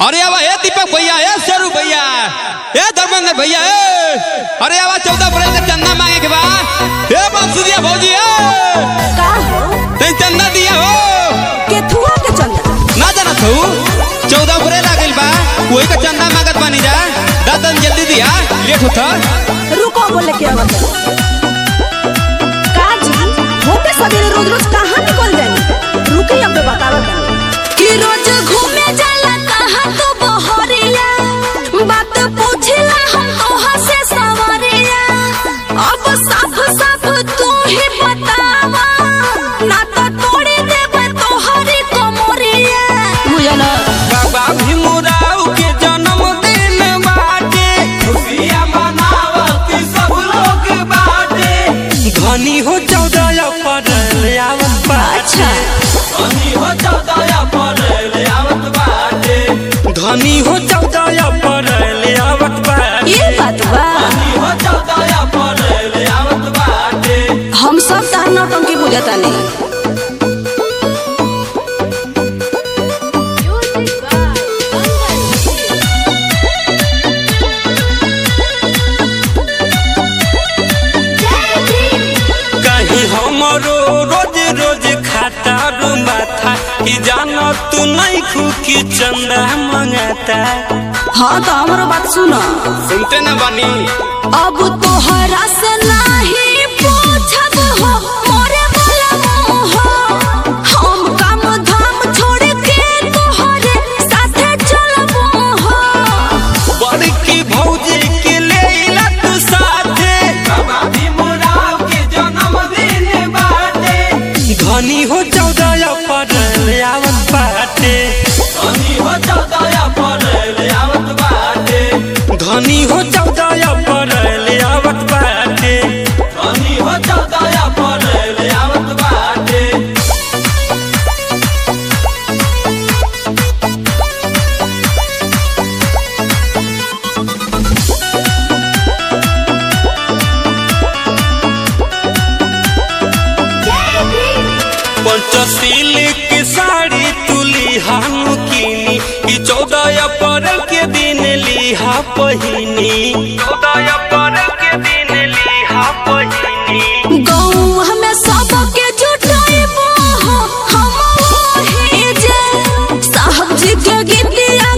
अरे आवा ए दीपक भैया ए शेरू भैया ए धर्मेंद्र भैया ए अरे आवा चौदह अप्रैल का चंदा मांगे के बा ए बंसुरिया भौजी ए का हो ते चंदा दिया हो केथुआ के चंदा ना जाना तू चौदह अप्रैल आ गइल बा वही का चंदा मांगत बानी जा दादन जल्दी दिया लेट होता रुको बोले के आवत का जी होते सवेरे रोज रोज कहाँ निकल जानी रुकी अब बतावत कि रोज घूमे जाला कहाँ तो बहरिया बात पूछला हम तोहा से सवरिया अब साफ साफ तू ही बतावा ना तो तोड़े देबे तोहरी कमरिया बुझला बाबा भीमराव के जन्मदिन बाटे खुशियां मनावत सब लोग बाटे धनी हो चौदह अप्रैल आवत अच्छा धनी हो चौदह अप्रैल आवत बाटे धनी हो चौदह अप्रैल आवत बाटे ये बात बा धनी हो चौदह अप्रैल आवत बाटे हम सब तार नौटंकी बुझता नहीं कहीं हमरो रोज रोज खाता रो माथा कि जाना तू नहीं खुकी चंदा मंगाता हाँ तो हमारा बात सुनो सुनते न बनी अब तोहरा से नहीं पूछब हो मोरे वाला मोह हम काम धाम छोड़ के तोहरे साथे चलब हो बड़की भौजी के लेला तू साथे बाबा भीमराव के जन्मदिन बाटे धनी हो चौदह अप्रैल आवत बाटे धनी हो चौदह अप्रैल आवत बाटे धनी हो चौदह अप्रैल आवत बाटे धनी हो चौदह अप्रैल आवत बाटे पंचशील की साड़ी तुली हानु कीनी कि चौदह अप्रैल के दिन लिहा पहिनी चौदह अप्रैल के दिन लिहा पहिनी गाँव हमें सबके जुटाइबो हो हम वही जे साहब जी के गीतिया